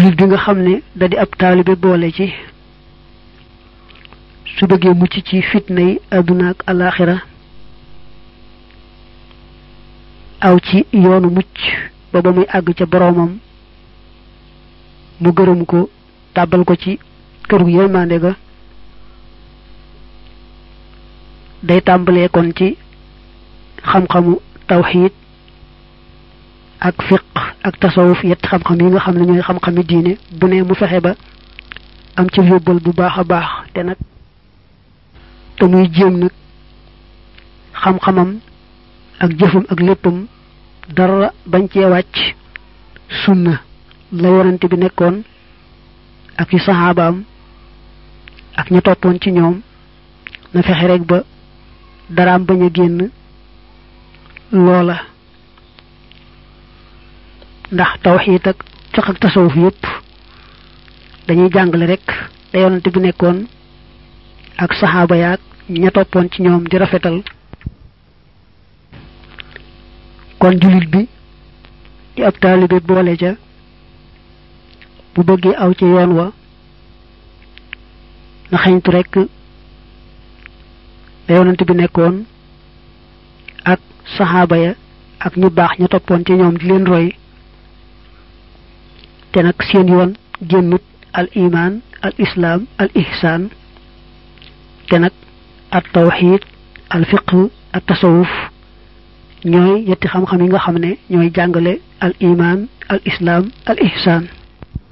jullit bi nga xam ne da di ab taalibe boole ci su bëggee mucc ci fitna yi àdduna ak alaxira aw ci yoonu mucc ba ba muy àgg ca boroomam mu gërëm ko tàbbal ko ci këru yërmande ga day tàmbalee kon ci xam-xamu tawxiid ak fiq ak tasawuf yett xam-xam yi nga xam ne ñooy xam-xami diine bu ne mu fexe ba am ci yóbbal bu baax a baax te nag te muy jéem nag xam-xamam ak jëfam ak léppam dara bañ cee wàcc sunna la yonante bi nekkoon ak ci saxaabaam ak ñu toppoon ci ñoom na fexe rek ba daraam bañ a génn loola ndax tawxiid ak fiq ak tasawuf yépp dañuy jàngale rek da yonante bi nekkoon ak saxaaba yaag ña toppoon ci ñoom di rafetal kon jullit bi di ab taalibe boole ca bu bëggee aw ci yoon wa na xeñtu rek da yonante bi nekkoon ak saxaaba ya ak ñu baax ña toppoon ci ñoom di leen roy te nag seen yoon génnut al iman al islaam al ihsaan te nag at tawxid al fiq at tasawuf ñooy yetti xam-xam yi nga xam ne ñooy jàngale al iman al islaam al ihsaan